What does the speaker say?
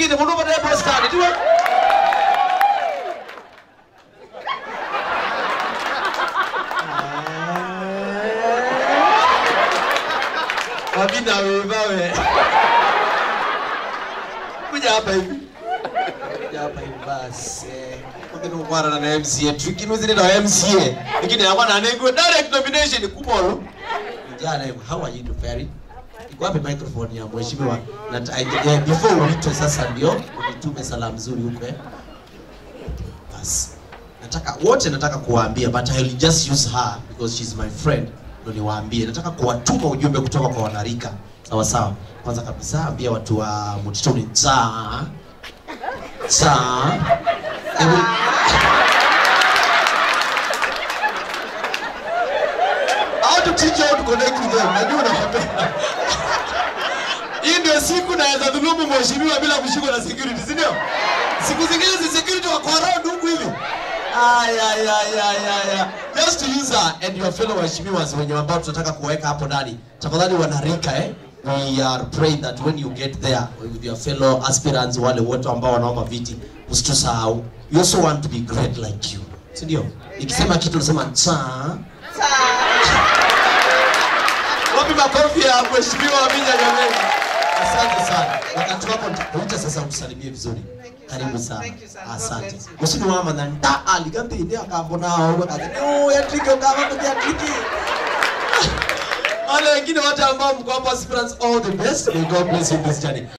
mwingine mundu upate postcard tiwe wabina wevawe kuja hapa hivi kuja hapa hivi basi lakini ukwarana na MCA tukinu zile na MCA lakini yakwa na nengo direct nomination kubolo jana hivi how are you doing Perry iko wapi microphone ya mheshimiwa na yeah, before uitwe sasa ndio unitume salamu nzuri huko eh basi nataka wote nataka kuwaambia but I will just use her because she's my friend ndo niwaambie nataka kuwatuma ujumbe kutoka kwa wanarika sawa sawa kwanza kabisa ambia watu wa mtituni cha cha Hebu- how to teach you how to connect with them najua unapenda hii ndio siku naweza dhulumu mheshimiwa bila kushikwa na security si ndio siku zingine si security wako around huku hivi Aya, aya, aya, aya, aya. just to use her and your fellow waheshimiwas wenye ambao tunataka kuweka hapo ndani tafadhali wanarika eh we are praying that when you get there with your fellow aspirants wale wote ambao wanaomba viti usitusahau you also want to be great like you si ndio ikisema kitu unasema cha wapi makofi ya mheshimiwa Minya Nyamwezi asante sana wakati wako nitakuita sasa utusalimie vizuri karibu sana Thank you, sir. God asante bless you. musini wama na nda aligambire inde akambona aho kazi no ya triki ukama kwa triki wale wengine wote ambao mko hapa aspirants all the best may God bless you in this journey